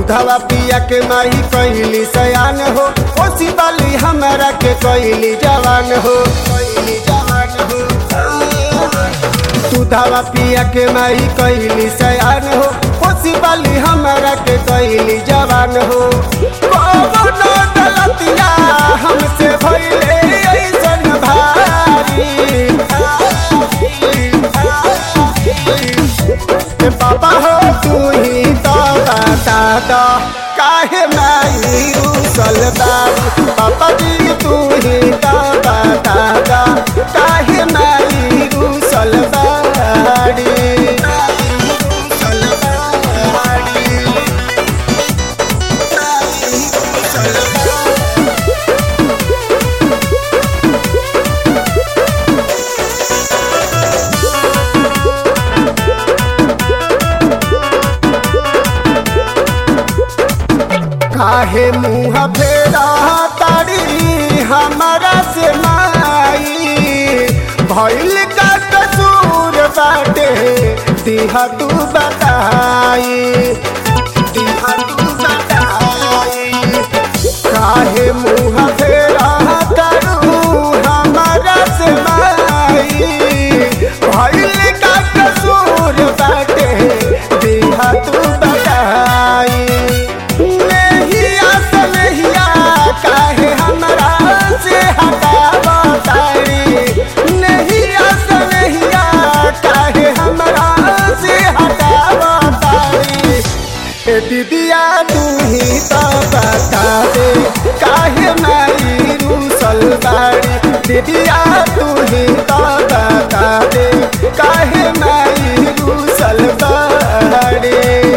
दूधवा पिया के माही कैली सयान हो ओसी बाली हमरा के कैली जवान हो कैली जवान हो दूधवा पिया के माही कैली सयान हो ओसी बाली हमरा के कैली जवान हो कौनो गलतिया हमसे भइले ऐसन भारी ए बाबा हो तू ही तो बता दो काहे माई उसल बारी पापा जी तू ही तो बता दो काहे माई उसल बारी उसल बारी उसल बारी काहे मुँह फेरा तारी हमारा से माई भइल का कसूर बाटे दिहा तू बताई दिहा तू बताई काहे मुँह फेरा तारू हमारा से माई भइल का कसूर बाटे दिहा तू बताई नहिया सनहिया काहे हमरा से हटावा तारी नहिया सनहिया काहे हमरा से हटावा तारी ए दीदिया तू ही तो बता दे काहे माई रूसल बाड़ी दीदिया तू ही तो बता दे काहे माई रूसल बाड़ी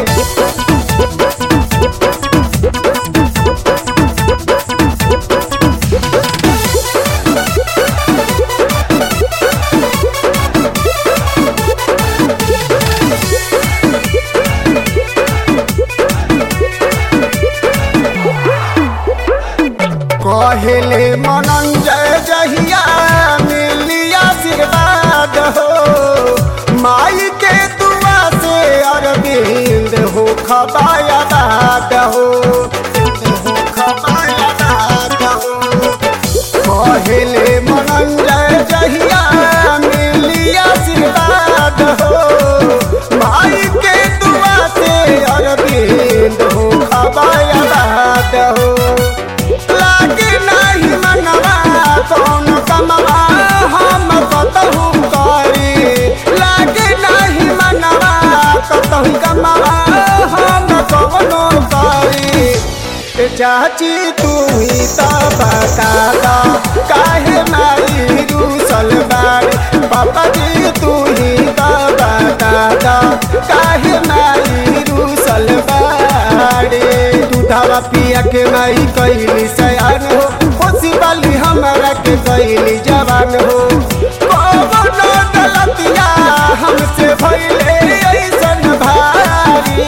कहले मनंजय जहिया मिली आशीर्वाद हो माई के दुआ से अरविंद हो खबाया दाद हो हो खबाया दाद हो कहले मनंजय जहिया मिली आशीर्वाद हो माई के दुआ से अरविंद हो खबाया दाद हो लागे नाही मनवा कौन कमवा हम कतहु करी लागे नाही मनवा कतहु कमवा हम कवनो करी ए चाची तू ही तो बता दो काहे माई रूसल बाड़ी पापा जी तू ही तो बता दो काहे माई रूसल बाड़ी दूधवा पिया के माई कैली सयान हो खुशी वाली हमरा के कैली जवान हो कौनो गलतिया हमसे भइले ऐसन भारी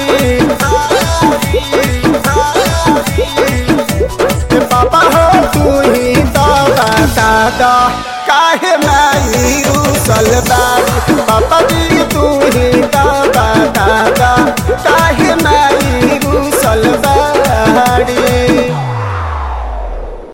ए बाबा हो तू ही तो बता दो काहे माई रूसल बारी